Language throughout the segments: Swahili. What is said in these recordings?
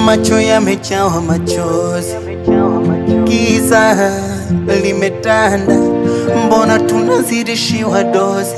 macho yamejawa machozi, giza limetanda, mbona tunazidishiwa dozi?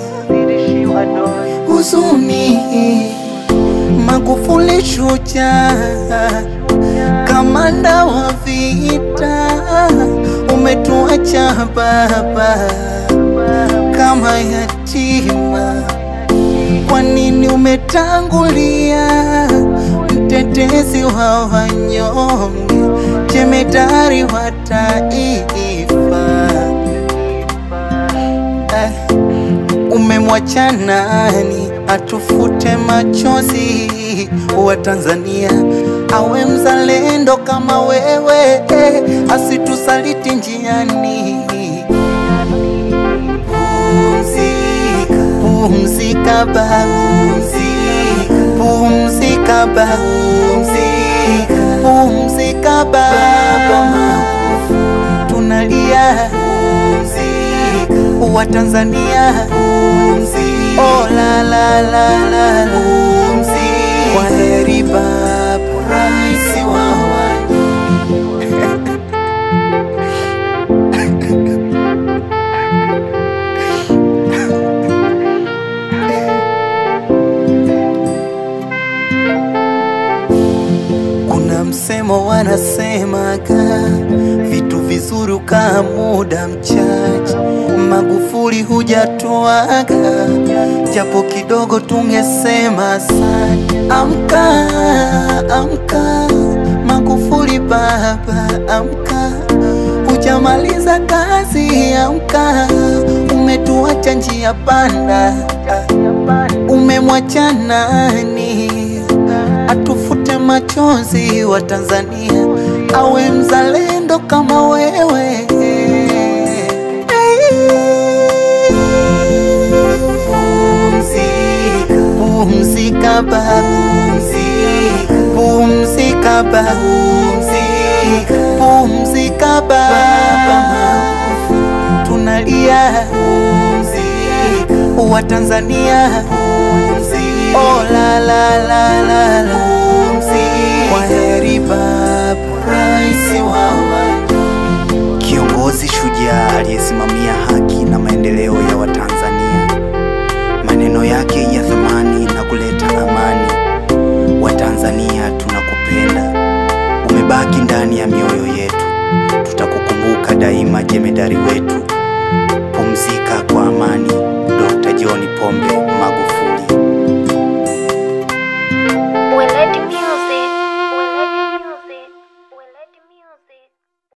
Huzuni, Magufuli shujaa, kamanda wa vita, umetuacha baba kama yatima. Kwa nini umetangulia, mtetezi wa wanyonge, jemedari wa taifa? Eh, umemwacha nani atufute machozi wa Tanzania, awe mzalendo kama wewe, eh, asitusaliti njiani. Pumzika, pumzika baba, pumzika baba, pumzika baba, tunalia wa Tanzania, oh la la la la la, kwa heri baba, rais wa wanyonge. Kuna msemo wanasemaga vitu vizuri ukaa muda mchache. Magufuli hujatoaga, japo kidogo tungesema asante. Amka, amka Magufuli baba, amka, hujamaliza kazi. Amka, umetuacha njia panda, umemwacha nani atufute machozi wa Tanzania, awe mzalendo kama wewe. Pumzika, pumzika baba, pumzika baba, pumzika baba, tunalia wa Tanzania, oh la la la la la, kwa heri baba, rais wa wanyonge. Kiongozi shujaa aliyesimamia haki na maendeleo ya Watanzania. Maneno yake ya thamani na kuleta amani. Watanzania tunakupenda, umebaki ndani ya mioyo yetu. Tutakukumbuka daima, jemedari wetu. Pumzika kwa amani, Dr. John Pombe